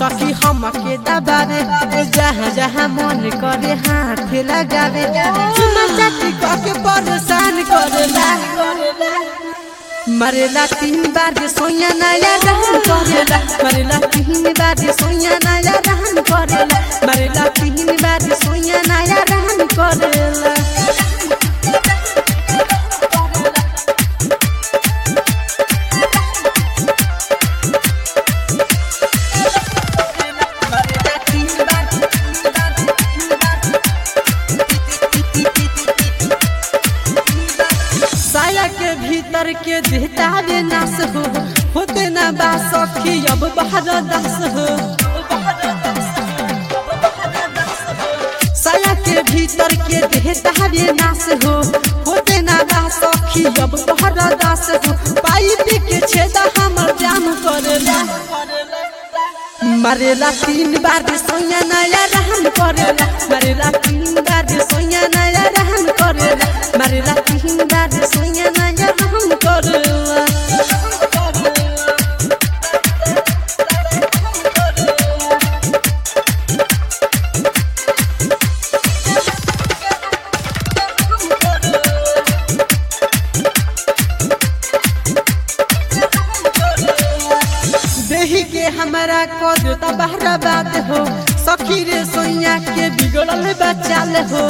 सखी हम के दबावे जहाँ जहाँ मन करे हाथ लगावे चुमा चाटी के परेशान करेला मरेला तीन बार जे सोया नया रहन करेला मरेला तीन बार जे सोया नया रहन करेला मरेला तीन बार जे सोया नया रहन करेला साया के भीतर के देहता रे नास हो होते ना बा सखी अब बाहर दस हो साया के भीतर के देहता रे नास हो होते ना बा सखी अब बाहर दस हो पाइप के छेदा हमर जाम करेला मरेला तीन बार जे सोया नया रहन करेला मरेला तीन बार जे सोया नया रहन करेला मरेला तीन बार जे सोया नया रहन करेला देही के हमारा कद तबाहरा बात हो सखी रे सोया के बिगड़ल बचाल हो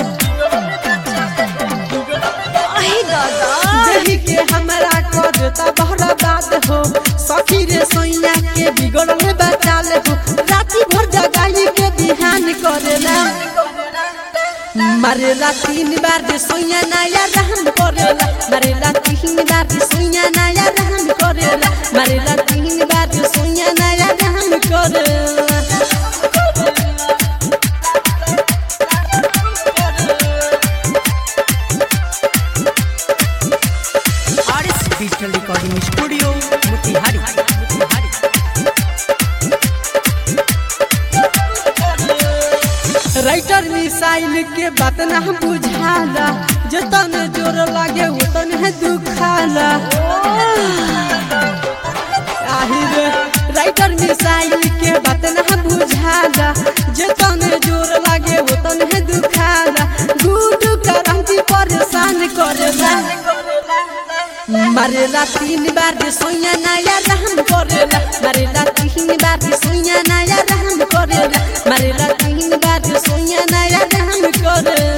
देही के हमारा कद तबाहरा बात हो सखी रे सोया के बिगड़ल बचाल हो राती भर जगाई के बिहान करेला मरेला तीन बार जे सोया नया रहन करेला मरेला तीन बार जे सोया नया रहन करेला मरेला तीन बार जे सोया नया रहन करेला RS digital recording studio Motihari Motihari writer missile के बात ना बुझाला जतन जोर लागे उतन है दुखाला आहिर राइटर मिसाइल के बात ना बुझाला जतन जोर लागे उतन है दुखाला गुड करंती परेशान करेला मरेला तीन बार जे सोया नया रहन करेला मरेला तीन बार जे सोया नया रहन करेला मरेला तीन बार जे सोया नया रहन करेला